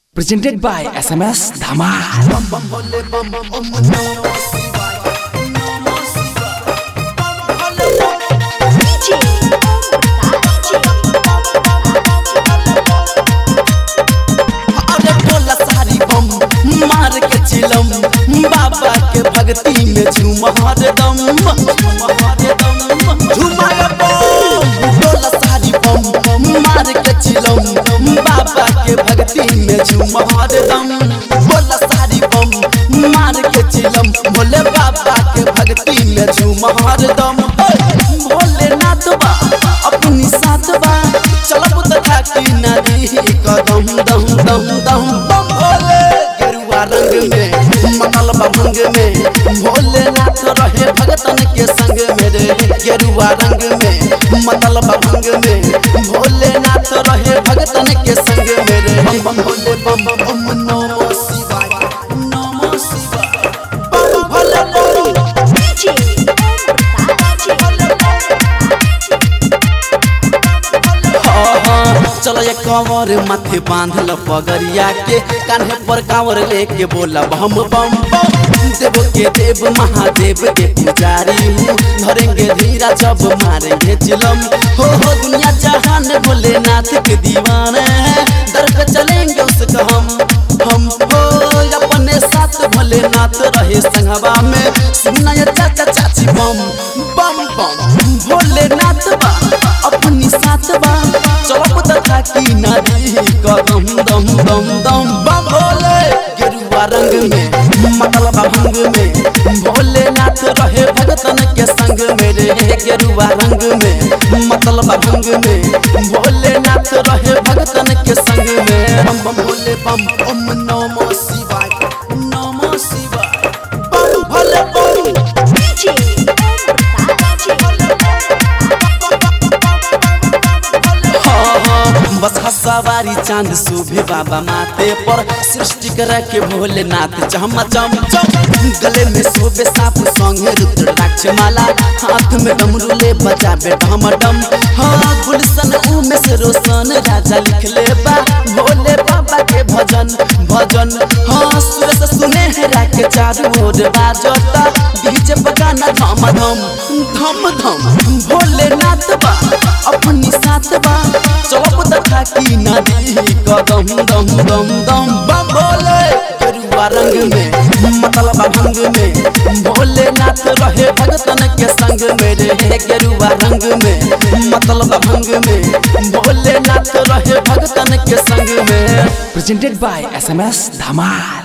Presented by SMS Dhamal. अरे बोला सारी बम मार के चिलम बाबा के भक्ति में झूम हरदम झूमाए बम बोला सारी बम मार के चिलम बाबा के भक्ति में झूम हरदम बोला सारी बम मार के चिलम भोले बाबा के भक्ति में झूम हरदम भोलेनाथ बा अपनी साथ बा चलब तथा की नदी कदम दम दम दम बम भोले गेरुआ रंग में मंगल भंग में भोलेनाथ रहे भगतन के संग में रे गेरुआ रंग में मंगल भंग में भोलेनाथ रहे भगतन के संग में रे बम बम भोले बम बम नमो शिवाय नमो शिवाय बम भोले बम चलो ये कंवर माथे बांधल पगरिया के कान्हे पर कांवर लेके बोला बम बम बम देव के देव महादेव के पुजारी हूँ धरेंगे धीरा जब मारेंगे चिलम हो हो दुनिया जहान भोलेनाथ के दीवाने हैं दर पे चलेंगे उसका हम हम हो अपने साथ भोलेनाथ रहे संगवा में सुना ये चाचा चाची बम बम बम भोलेनाथ बा अपनी साथ बा चलब तथा की नदी कदम दम दम दम बम भोले गेरुआ रंग में मतलबा भंग में भोलेनाथ रहे भगतन के संग में रे गेरुआ रंग में मतलबा भंग में भोलेनाथ रहे भगतन के संग में बम बम भोले बम ओम नमो शिवाय नमो शिवाय बम भोले बम हाँ, हाँ, बस हसवारी चांद सुबह बाबा माथे पर सृष्टि कर के भोलेनाथ चम चम चम गले में शोभे साप संगे रुद्राक्ष माला हाथ में डमरू ले बजाबे डम डम हाँ गुलशन उमेश रोशन राजा लिख ले बा भोले बाबा के भजन भजन हाँ सुरस सुने हेरा के चारू ओर बाजता डीजे बगाना धम धम धम धम भोलेनाथ बा अपनी साथ बा चलब तथा की नदी कदम दम दम दम बम भोले गेरुआ रंग में मतलबा भंग में भोलेनाथ रहे भगतन के संग में रे गेरुआ रंग में मतलबा भंग में भोलेनाथ रहे भगतन के संग में Presented by SMS Dhamal.